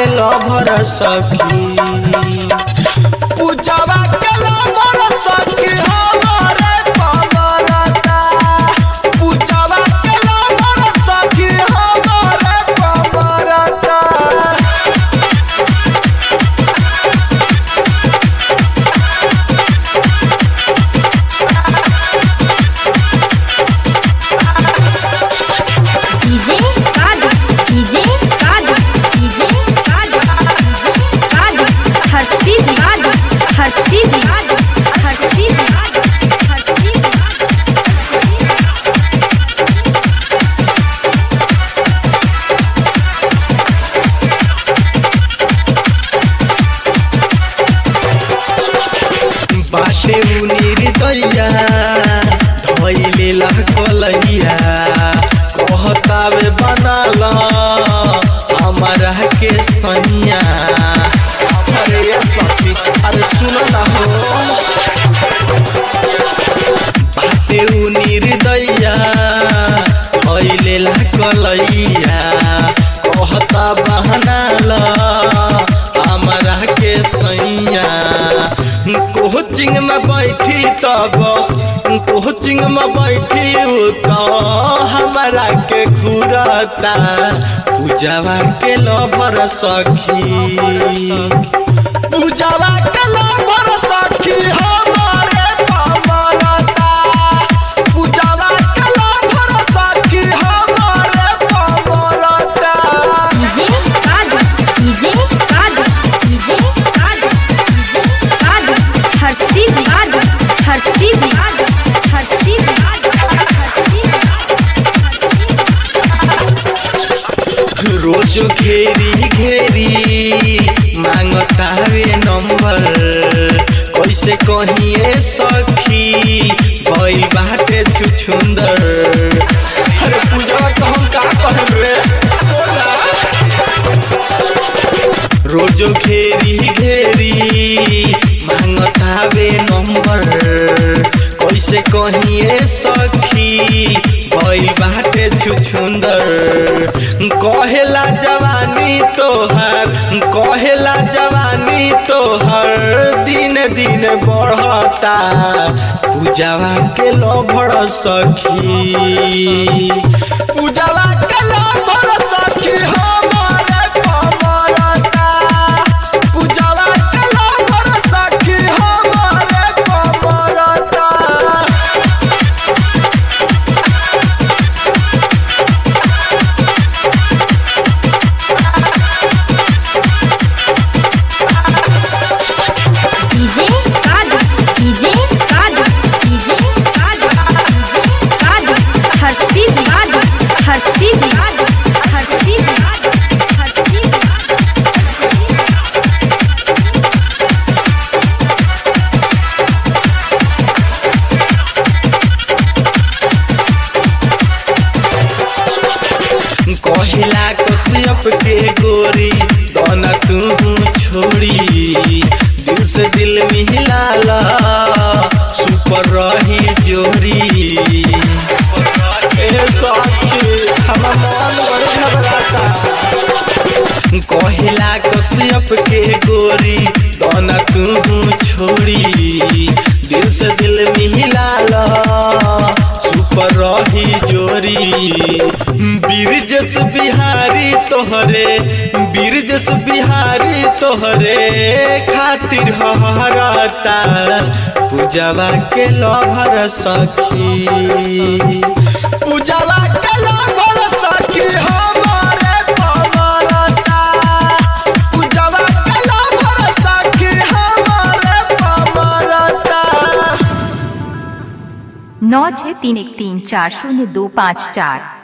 के लभर सखी पूजावा के लभर सखी हमारे पमरता पूजावा के लभर सखी हमारे पमरता डीजे कादू डीजे कादू डीजे कादू डीजे कादू हर चीज कादू हर चीज कादू हर चीज कादू हर चीज बाटे उनीर दैया धैले लहकलैया कहतावे बनाल हमारा के सैया अरे ये सखी अरे सुनो ना हो बाटे उनीर दैया धैले लहकलैया कहता बहनाल हमारा के सैया कोचिंग में बैठी तब कोचिंग में बैठी तो हमारा के घूरता पूजावा के लभर सखी पूजावा के लभर सखी हमारे पमरता पूजावा के लभर सखी हमारे पमरता डीजे कादू डीजे कादू डीजे कादू डीजे कादू हर चीज कादू हर चीज कादू हर चीज कादू हर चीज रोज घेरी घेरी मांगतावे नंबर कैसे कहिए सखी भई बाटे छुछुंदर अरे पूजा तो हम का कहब रे बोला। रोज घेरी घेरी मांगतावे नंबर कैसे कहिए सखी भई बाटे छुछुंदर कहेला जवानी तोहर कहेला जवानी तोहर दिन दिन बढ़ता पूजावा के लभर सखी पूजावा के लभर सखी हमारे पमरता पूजावा के लभर सखी हमारे पमरता डीजे कादू डीजे कादू डीजे कादू डीजे कादू हर चीज कादू हर चीज कादू हर चीज कादू हर चीज कहिला कश्यप के गोरी दोना तू छोड़ी दिल से दिल मिलाला सुपर रही जोरी ए सखी हमर मन बड़ी घबराता कहिला कश्यप के गोरी दोना तू छोड़ी दिल से दिल मिलाला सुपर रही जोरी बीरजस बिहारी तोहरे बीरजस बिहारी तोहरे खातिर हरता पूजावा के लभर सखी पूजावा के लभर सखी हमारे पमरता पूजावा के लभर सखी हमारे पमरता नौ छः तीन एक तीन चार शून्य दो पाँच चार